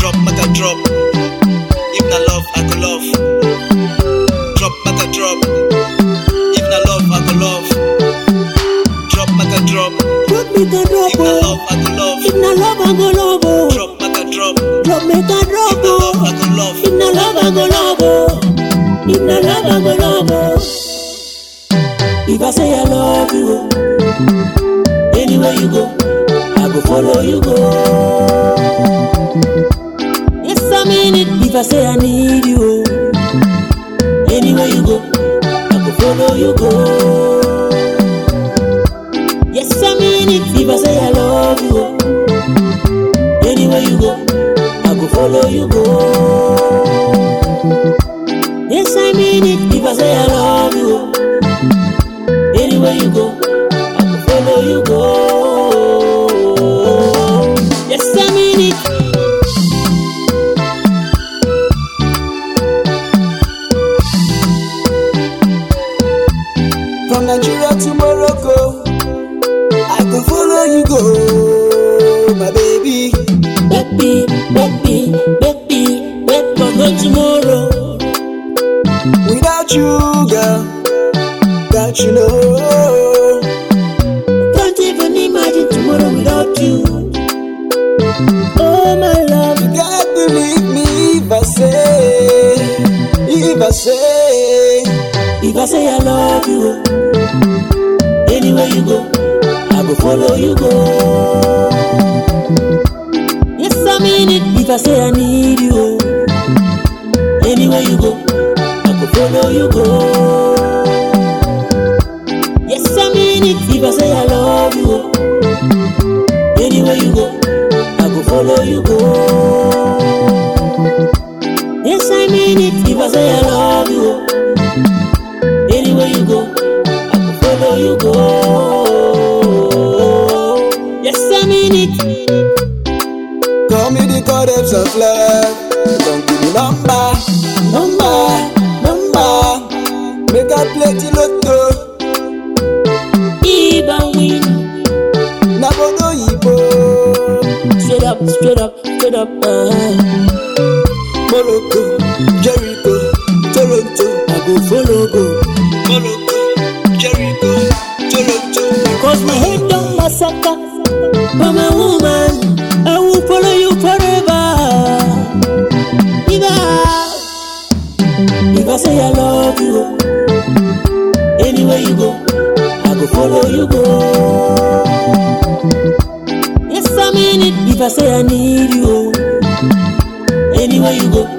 drop, make a drop. If na love, I go love. Drop, make a drop. If na love, I go love. Drop, make a drop. Drop make a drop, If na oh. love, I go love. If na love, I go love, oh. Drop, make a drop. Drop make a drop, If na love, oh. I go love. If na love, I go love, oh. If na love, I go love, oh. If I say I love you, oh, anywhere you go, I go follow you go. Yes, I mean it. If I say I need you, oh, anywhere you go, I go follow you go. Yes, I mean it. If I say I love you, oh, anywhere you go, I go follow you go. Yes, I mean it. If I say I love you, oh, anywhere you go, I go follow you go. Yes, I mean it. From Nigeria to Morocco, I can follow you go, my baby. Baby, baby, baby, wait for no tomorrow. Without you, girl, don't you know? Can't even imagine tomorrow without you. Oh my love, You got to leave me if I say, if I say, if I say I love you, anywhere you go, I go follow you go. Yes, I mean it. If I say I need you, anywhere you go, I go follow you go. Yes, I mean it. If I say I love you, anywhere you go, I go follow you go. Yes, I mean it. If I say I love you, anywhere you go, I go follow you go. Yes, I mean it. call me the goddess of love. Don't give me number, number, number. Make I play the lotto, Even win. na bodo yibo. Straight up, straight up, straight up. Uh, Morocco, Jericho, Toronto, I go follow go. Morocco, Jericho, Toronto. Cause my head down massacre. But my woman, I will follow you forever. If I, if I say I love you, anywhere you go, I go follow you go. Yes, I mean it. If I say I need you, anywhere you go,